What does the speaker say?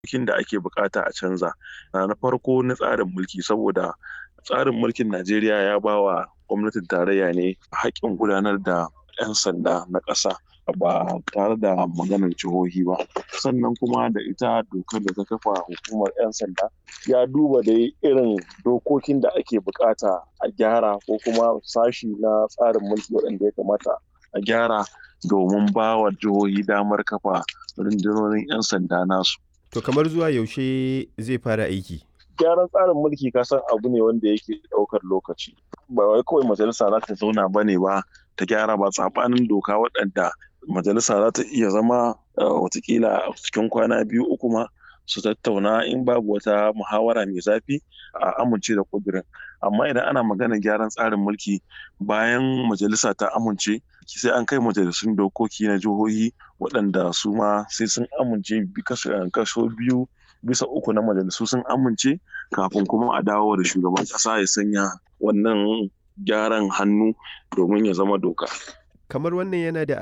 dokokin da ake bukata a canza na farko na tsarin mulki saboda tsarin mulkin najeriya ya ba wa gwamnatin tarayya ne haƙƙin gudanar da 'yan sanda na ƙasa ba tare da maganar jihohi ba sannan kuma da ita dokar da ta kafa hukumar 'yan sanda ya duba dai irin dokokin da ake bukata a gyara ko kuma sashi na tsarin mulki waɗanda ya kamata a gyara domin ba wa jihohi damar kafa rundunonin 'yan sanda nasu To kamar zuwa yaushe zai fara aiki? gyaran tsarin mulki kasan abu ne wanda yake ɗaukar lokaci ba wai kawai majalisa za ta zauna ba ne ba ta gyara ba tsabanin doka waɗanda majalisa za ta iya zama watakila cikin kwana biyu uku ma su tattauna in babu wata muhawara mai zafi a amince da kudirin amma idan ana magana gyaran tsarin mulki bayan majalisa ta amince sai an kai majalisun dokoki na jihohi waɗanda su ma sai sun amince kaso biyu bisa uku na majalisu sun amince kafin kuma a dawo da shugaban ƙasa ya sanya wannan gyaran hannu domin ya zama doka Kamar wannan yana da